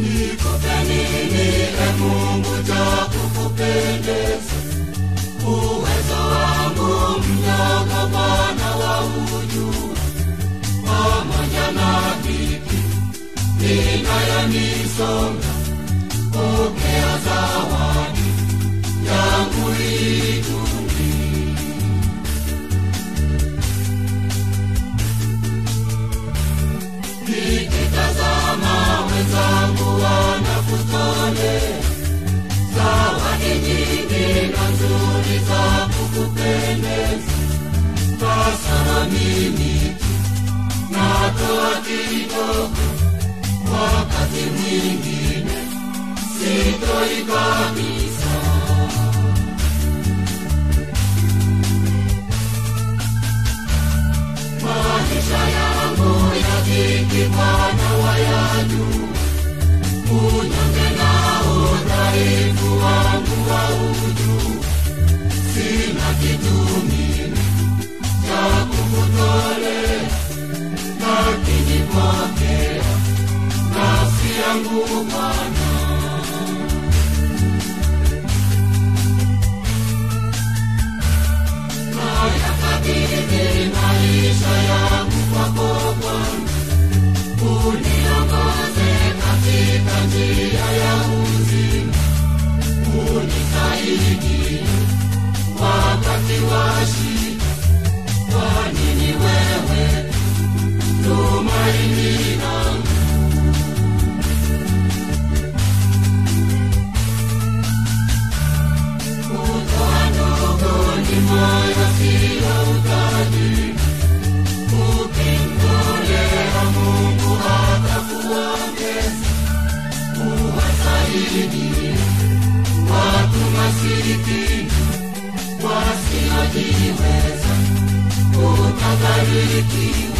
nikupe nini e Mungu cha kukupendeza? Uwezo wangu mdogo Bwana waujua, pamoja na dhiki inayonisonga, pokea zawadi yangu hii duni. Nikitazama wenzangu wanakutolea zawadi nyingi na nzuri za kukupendeza, kasoro mimi tu natoa kidogo, wakati mwingine sitoi kabisa. Maisha yangu ya dhiki Bwana wayajua, unyonge na udhaifu wangu waujua. Sina kitu mimi cha kukutolea, lakini pokea nafsi yangu Bwana. Nayakabidhi maisha yangu kwako Bwana, uniongoze katika njia ya uzima, unisaidie wakati wa shida, kwani ni wewe tumaini langu. Kutoa ndogo ni moyo, sio utajiri. Ukimtolea Mungu atakuongeza. Uwasaidie watu masikini wasiojiweza, utabarikiwa.